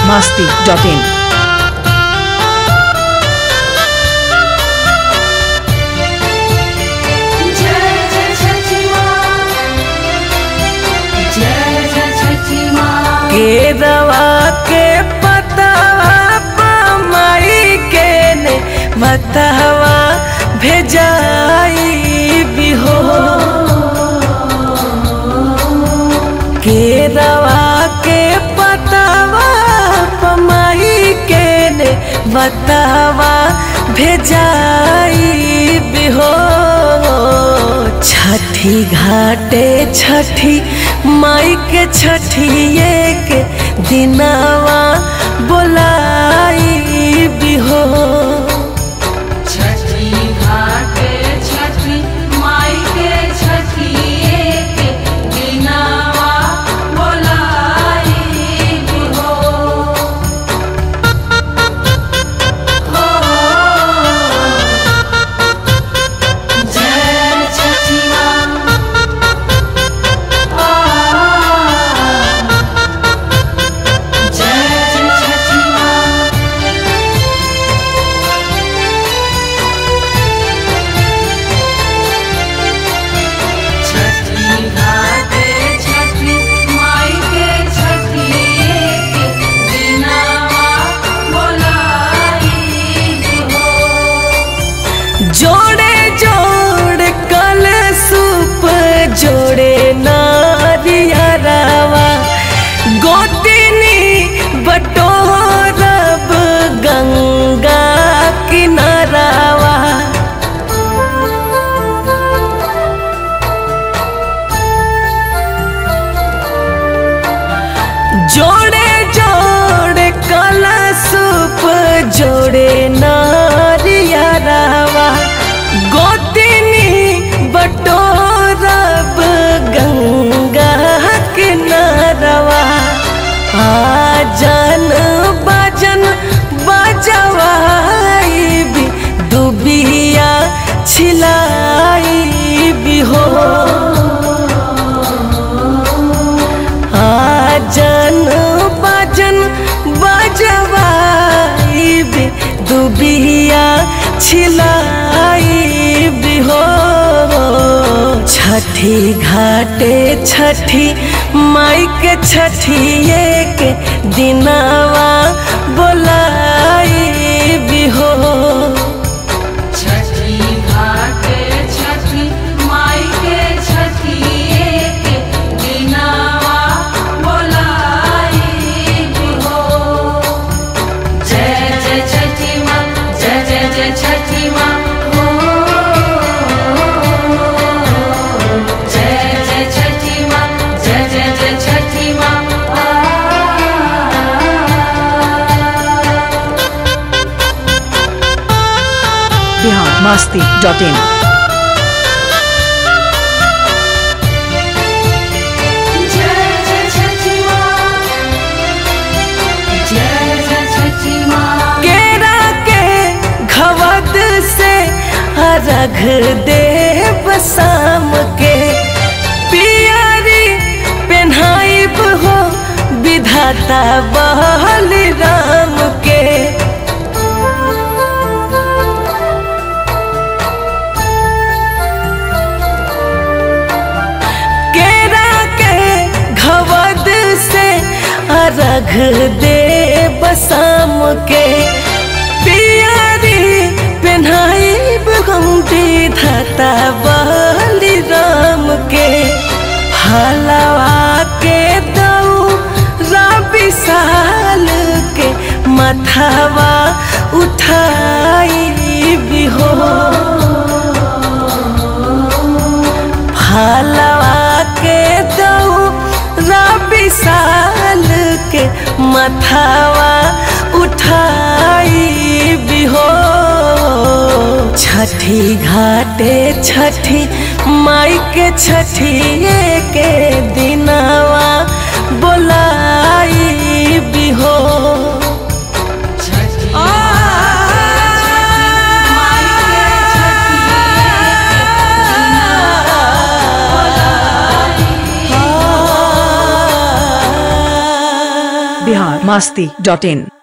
masti.in. जय जय छठी माँ जय जय छठी माँ केरवा के पतवा पमाई के ने मतवा भेजाई बिहो केरवा के पतवा पमाई के ने मतवा भेजाई बिहो छठी घाटे छठी माई के छठिए के दिनावा बोलाई बिहो छठी घाटे छठी माई के छठी एक दिनावा बोलाई हो हो जय छठी माँ आ जय जय छठी माँ छठी घाटे छठी माई के छठी एक दिनावा बोलाई हो जोड़े जोड़ कल सूप जोड़े नारियरावा गोतिनी बटोरब गंगा किनारावा जोड़े जोड़े कला सूप जोड़े नारियरावा गोतिनी बटोरब गंगा किनारवा आजन बजन बजवाई भी दुबिया छिलाई भी हो आजन बजन बजवाई भी दुबिया छिलाई भी हो छठी घाटे छठी माई के छठिए के दिनावा बोलाई भी हो छठी घाटे छठी माई के छठी एक दिनावा बोलाई हो जय जय छठी माँ जय जय जय छठी माँ हो जय जय छठी माँ जय जय जय छठी माँ आ Bihar masti.in. जय जय छठी माँ जय जय छठी माँ केरा के घवद से अर्घ देव शाम के पियारी पेन्हाइब हो विधाता बहल राम के केरा के घवद से अर्घ देव शाम के पियारी पेन्हाई हम विधाता बलि राम के हलवा के दऊ रवि साल के मथवा उठाई भी हो फलवा के दऊ रवि साल के मथावा उठाई भी हो छठी घाटे छठी माई के छठिए के दिनावा बोलाई भी हो छठी आ बिहार मास्ती डॉट इन